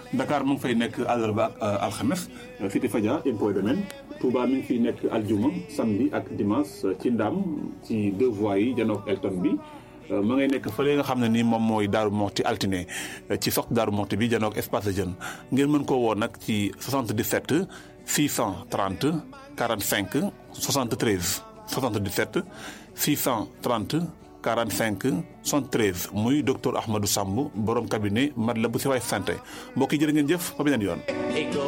Dakar mu ngi fay nekk àllarba ak alxames Cité Fadia impôt domaine Touba mi ngi fiy nekk aljuma samedi ak dimanche ci Ndam ci deux voies yi janook Elton bi ma ngay nekk fële nga xam ne ni moom mooy Daaru Moxti altine ci sox Daaru Moxti bi janook espace de jeune ngeen mën koo woo nag ci 77 630 45 73 77 630 45 73 muy docteur Ahmadou Samb borom cabinet Matlaboul Chifaay santé mbokk yi jërë ngeen jëf ba beneen yoon